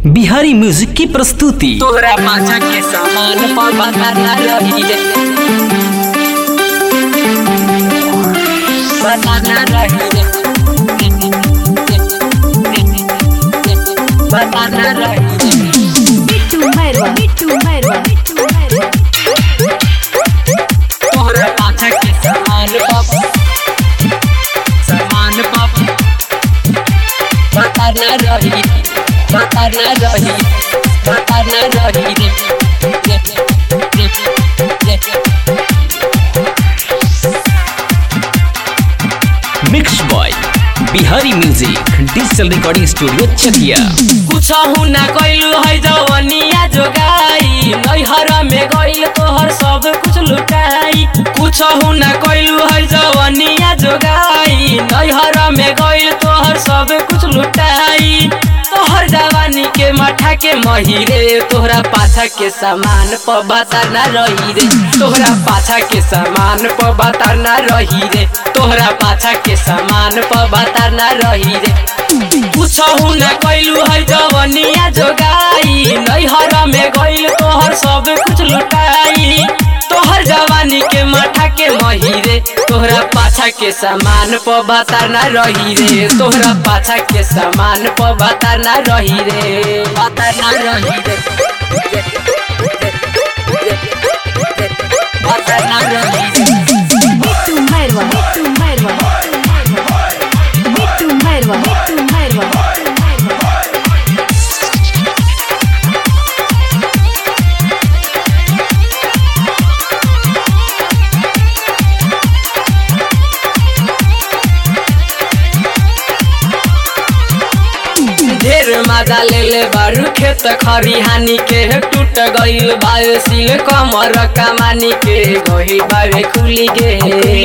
Bihari music की प्रस्तुति तोरा पाछा के सामान पर बताना रही रे बताना रही रे बताना रही रे बिट्टू मैरवा बिट्टू मैरवा बिट्टू मैरवा तोरा पाछा के सामान पर सामान पर बताना रही बताना रही बताना रही रे mix boy Bihari music digital recording studio Chakiya कुछ ना कैलू है जवनिया जोगाई नैहर में गइल तोहर सब कुछ लुटाई कुछ ना कैलू है जवनिया जोगाई नैहर में गइल तोहर सब कुछ लुटाई तोहर जवानी के मठा के महिरे तोहरा पाछा के सामान प बताना रही रे तोहरा पाछा के सामान प बताना रही रे तोहरा पाछा के सामान प बताना रही रे पूछहु न कैलू है जवनिया जोगाई नैहर में गइल तोहर सब कुछ लुटाई तोहर जवानी के माथा के महिरे तोहरा पाछा के सामान प बताना रही रे तोहरा पाछा के सामान प बताना रही रे बताना रही रे बताना रही रे बिट्टू मैरवा बिट्टू मैरवा बिट्टू मैरवा बिट्टू मैरवा ढेर मजा ले ले बारू खेत खरिहानी के टूट गइल बायो सिल कमर कमानी के गइल बावे खुली गे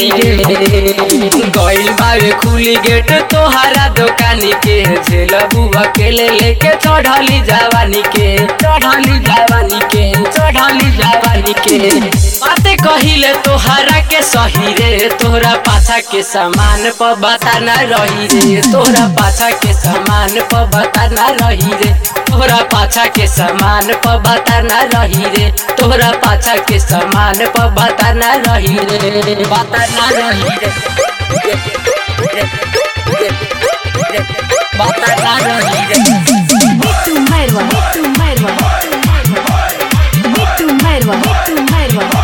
गइल बावे खुली गेट तोहारा दुकानी के झेल बुआ के ले लेके चढ़ली जवानी के चढ़ली जवानी के चढ़ली जवानी के बाते कहिले तोहारा के सही रे तोहरा पाछा के सामान प बताना रही रे तोहरा पाछा के सामान प बताना रही रे तोहरा पाछा के सामान प बताना रही रे तोहरा पाछा के सामान प बताना रही रे बताना रही रे बताना रही रे बिट्टू मैरवा बिट्टू मैरवा बिट्टू मैरवा बिट्टू मैरवा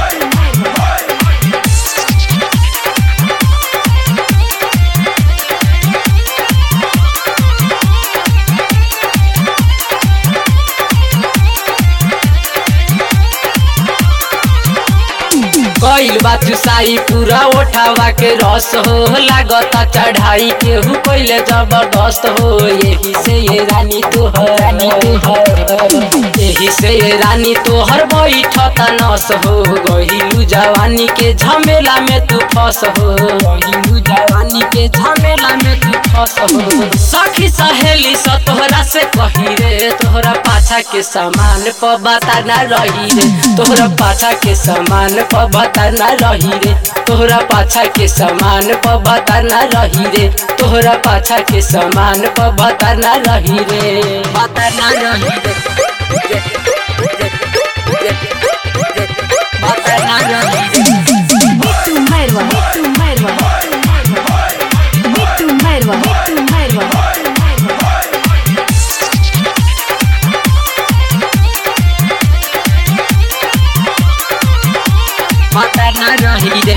कइल बात साई पूरा ओठावा के रस हो लागता चढ़ाई केहू कइले जबरदस्त हो यही से ये रानी तोहर रानी तोहर यही से ये रानी तोहर बैठत नस हो गहिलू जवानी के झमेला में तू फस हो गहिलू जवानी के झमेला में तू फस हो सखी सहेली स तोहरा से कही रे तोहरा पाछा के सामान प बताना रही रे तोहरा पाछा के सामान प बताना रही रे तोहरा पाछा के सामान प बताना रही रे तोहरा पाछा के सामान प बताना रही रे बताना रही रे बताना रही रे बिट्टू मैरवा बिट्टू मैरवा बिट्टू मैरवा बिट्टू मैरवा बताना रही रे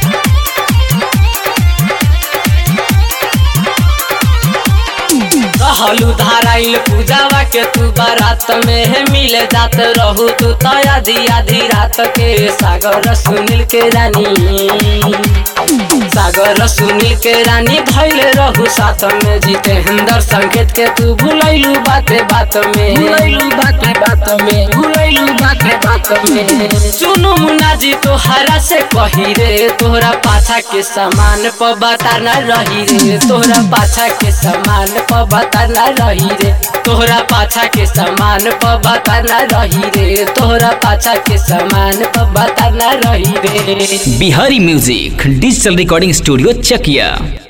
रहलू धाराइल पूजावा के तू बारात में मिले जात रहू तू तो आधी आधी रात के सागर सुनील के रानी सागर सुनील के रानी धैले रहू साथ में जितेंद्र संकेत के तू भूलैलू बाते बात में भूलैलू बाते बात में भूलैलू बाते बात में चुनु मुन्ना जी तोहरा से कही रे तोहरा पाछा के सामान प बताना रही रे तोहरा पाछा के सामान प बताना रही रे तोहरा पाछा के सामान प बताना रही रे तोहरा पाछा के सामान प बताना रही रे Bihari music digital recording studio चकिया